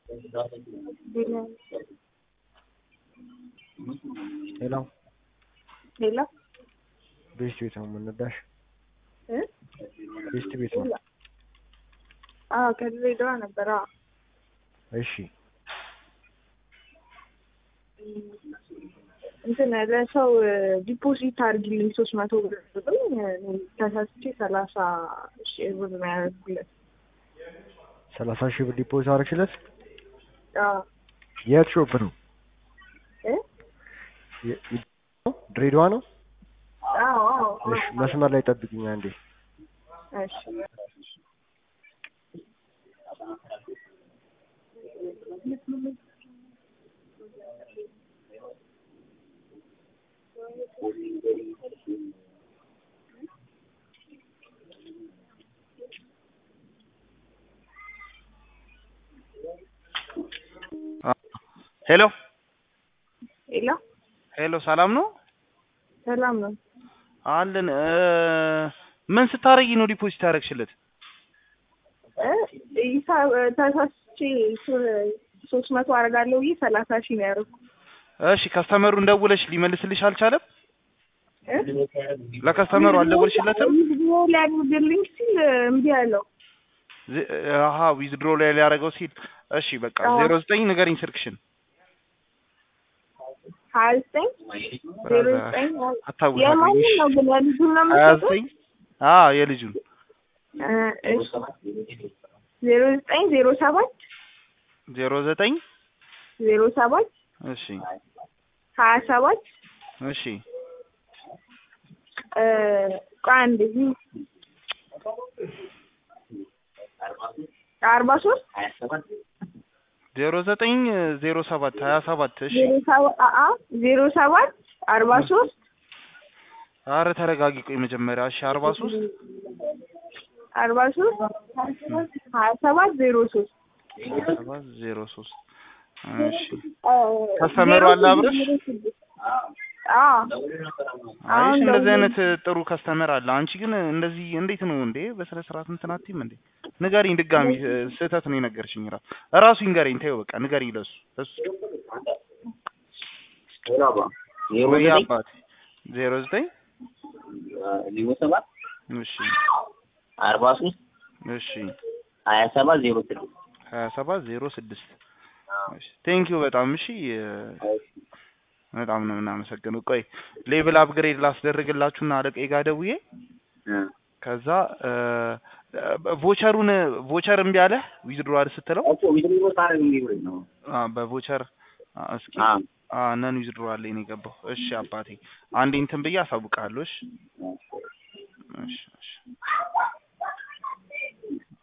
ሄሎ ሌላ ቤስት ቤት ነው የምንወዳሽ። እ ቤስት ቤት ነው። አዎ ከድሬዳዋ ነበር። አዎ እሺ እንትን ለሰው ዲፖዚት አድርጊልኝ ሶስት መቶ ብር ብሎኝ እኔ ተሳስቼ ሰላሳ ሺህ ብር ነው ያደረኩለት። ሰላሳ ሺህ ብር ዲፖዚት አደረግሽለት? አዎ የት ሾፕ ነው? እ የ- የ- ድሬዳዋ ነው? አዎ አዎ እሺ መስመር ላይ ጠብቂኝ አንዴ። እሺ ሄሎ ሌላ ሄሎ፣ ሰላም ነው ሰላም ነው። አለን። እ ምን ስታረጊ ነው ዲፖዚት ያደረግሽለት? እ ሂሳብ ተሳስቼ ሶ- ሶስት መቶ አደርጋለሁ ብዬ ሰላሳ ሺህ ነው ያደረኩት። እሺ ከስተመሩን ደውለሽ ሊመልስልሽ አልቻለም? እ ለከስተመሩ አልደወልሽለትም? ቪዲዮ ሊያደርግልኝ ሲል እምቢ አለው። ዜ- አሀ ዊዝድሮ ላይ ሊያደርገው ሲል እሺ በቃ አዎ። ዜሮ ዘጠኝ ንገሪኝ ስልክሽን። ሀያ ዘጠኝ ዜሮ ዘጠኝ አታውሳለኝ። የማንም ነው ግን የልጁን ነው ሀያ የምትሰጠው? ዘጠኝ አዎ የልጁን እ እሺ ዜሮ ዘጠኝ ዜሮ ሰባት ዜሮ ዘጠኝ ዜሮ ሰባት እሺ ሀያ ሰባት እሺ እ ቆይ አንዴ አርባ ሶስት ዜሮ ዘጠኝ ዜሮ ሰባት ሀያ ሰባት እሺ ዜሮ ሰባት አአ ዜሮ ሰባት አርባ ሶስት አረ ተረጋጊ ቆይ መጀመሪያ እሺ አርባ ሶስት አርባ ሶስት ሀያ ሰባት ዜሮ ሶስት ሰባት ዜሮ ሶስት እሺ ከስተመሩ አለ አብረሽ? አዎ አይ አሁን እንደዚህ ደውዬ- አይነት ጥሩ ከስተመር አለ። አንቺ ግን እንደዚህ እንዴት ነው እንዴ? በስነ ስርዓት እንትን አትይም እንዴ? ንገሪኝ ድጋሚ እ፣ ስህተት ነው የነገርሽኝ። ራ እራሱ ይንገረኝ። ተይው በቃ ንገሪኝ ለሱ ለሱ ወይ አባት ዜሮ ዘጠኝ ዜሮ ሰባት እሺ አርባ ሶስት እሺ ሀያ ሰባት ዜሮ ስድስት ሀያ ሰባት ዜሮ ስድስት እሺ ቴንኪዩ በጣም እሺ እ፣ በጣም ነው የምናመሰግነው። ቆይ ሌቭል አፕግሬድ ላስደርግላችሁና አለቃዬ ጋር ደውዬ ከዛ እ፣ ቮቸሩን ቮቸር እምቢ አለ ዊዝድሮዋል ስትለው እኮ ዊድሮ ሳረግ የሚብረኝ ነው አ በቮቸር አ፣ እስኪ አ አ ነን ዊዝድሮዋል ላይ ነው የገባው። እሺ አባቴ አንዴ እንትን ብዬ አሳውቅሃለሁ። እሺ እሺ እሺ